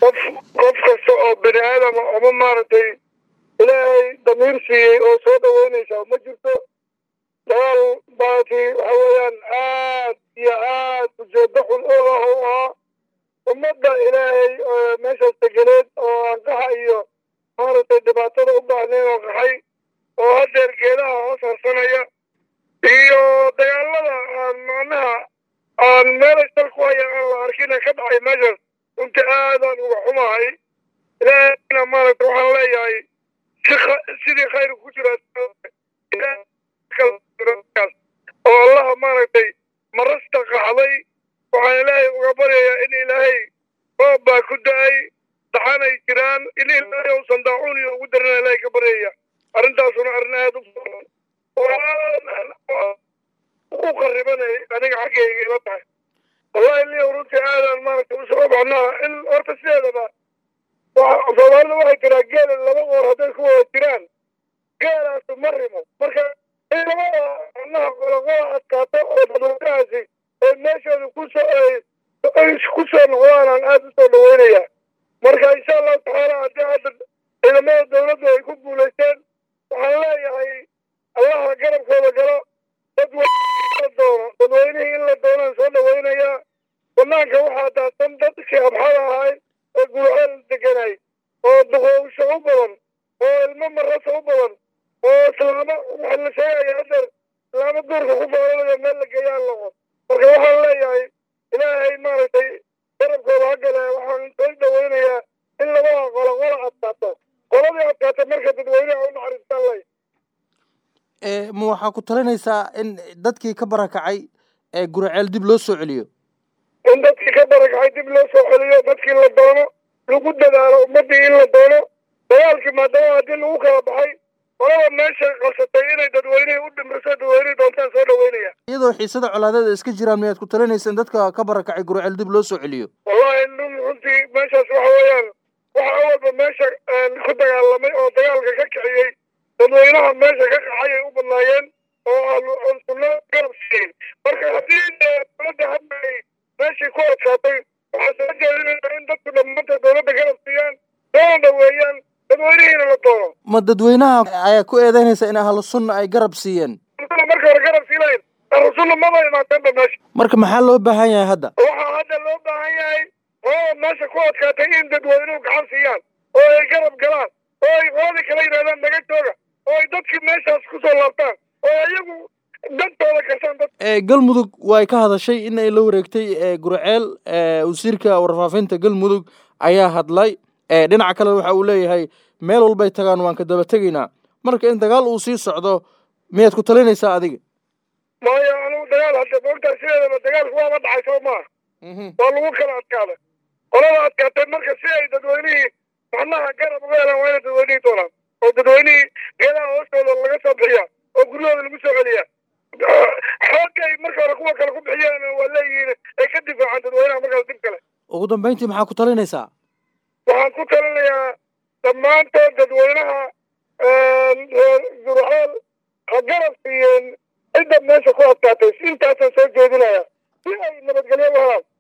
qof qof kasta oo bini aadama ama maaragtay ilaahay damiir siiyey oo soo dhaweynaysa ma jirto dagaal baati waxa weeyaan aad iyo aad ujeedo xun oo ah u ahaa ummadda ilaahay meeshaas degeneed oo aan qaxa iyo maaragtay dhibaatada u baahnayn oo qaxay oo haddeer geedaha hoos harsanaya iyo dagaalada aan macnaha aan meelay sal ku haya aan la arkina ka dhacay meeshaas runti aadaan uga xumahay ilaahayna maaragtay waxaan leeyahay sidii khayr ku jira oo allaha maaragtay marasta qaxday waxaan ilaahay uga baryayaa in ilaahay roob baa ku da-ay daxanay jiraan in ilaahay uusan daacuun iyo ugu darina ilaahay ka baryaya arrintaasuna arrin aada u u qaribanay aniga xaggayga ila tahay wallahi liya runtii aadaan maaragtay usoo baxnaa in horta sideedaba soomaalida waxay tiraa geela laba qoor hadday ku wada jiraan geelaasu ma rimo marka in labada macnaha qoloqola adkaato oo dadweynahaasi ee meeshooda kusoo ay ku soo noqdaan aan aada usoo dhaweynaya marka insha allahu tacaala haddii hadda ciidamada dawladdu ay ku guulaysteen waxaan leeyahay allaha garabkooda galo dadweyne doono dadweynihii in la doonaan soo dhaweynayaa banaanka waxaa daadsan dadkii abxada ahay oo gurceel deganay oo duqowsho u badan oo ilmo marasa u badan oo islaamo waxa la sheegaya hadeer islaamo duurka ku foolanayo meel la geeyaan loqo marka waxaan leeyahay ilaahay maaragtay garabkooda hagale waxaan soo dhaweynayaa in labada qolo qola adkaato qoladii adkaata marka dadweynaha u naxariistaan lay ma waxaa ku talinaysaa in dadkii ka barakacay ee guraceel dib loo soo celiyo in dadkii ka barakacay dib loo soo celiyo dadkii la doono lagu dadaalo ummaddii in la doono dagaalkii maadaama haddii lagu kala baxay qolada meesha qabsatay inay dadweynihii u dhimriso dadweynihii doontaan soo dhaweynaya iyadoo xiisada colaadeeda iska jiraan miyaad ku talinaysa in dadka ka barakacay guraceel dib loo soo celiyo wallahi run runtii meeshaas waxa weeyaan waxa awalba meesha ku dagaalamay oo dagaalka ka kiciyey dadweynaha meesha ka qaxay ay u badnaayeen oo sunno garab siiyey marka haddii dowladda hadda ay meeshii ku adkaatay waxaa soo jeedinaysa in dadku dhammaanta dowladda garab siiyaan soona dhaweeyaan dadweynihiina la doono ma dadweynaha ayaa ku eedeynaysa in ahlu sunna ay garab siiyeen marka hore garab sii lahayn ahlu sunna maba imaateenba meesha marka maxaa loo baahan yahay hadda waxaa hadda loo baahan yahay qolada meesha ku adkaatay in dadweynuhu gacan siiyaan oo ay garab galaan oo ay qoladii kala yidhahdaan naga jooga oo ay dadkii meeshaas kusoo laabtaan oo iyagu dantooda gashaan dad galmudug way ka hadashay in ay la wareegtay gurceel wasiirka warfaafinta galmudug ayaa hadlay dhinaca kale waxa uu leeyahay meel walbay tagaan waan ka daba tegaynaa marka in dagaal uu sii socdo miyaad ku talinaysaa adiga maya anugu dagaal hadda moogtaa sideedaba dagaalku waaba dhacay soo maaha waa lagu kala adkaaday qolada adkaatay marka si ay dadweynihii macnaha garab uga helaan waa inay dadweynihii doonaan oo dadweynihii geedaha hoostooda laga soo bixiyaa oo guryahooda lagu soo celiyaa xoogay marka hore kuwa kale ku bixiyaan waa leeyihiin ay ka difaacaan dadweynaha markaas dib kale ugu dambayntii maxaa ku talinaysaa waxaan ku talinayaa dhammaantood dadweynaha gurceel ha garab siiyeen cidda meesha ku adkaatay intaasaan soo jeedinaya si ay nabadgelyo u helaan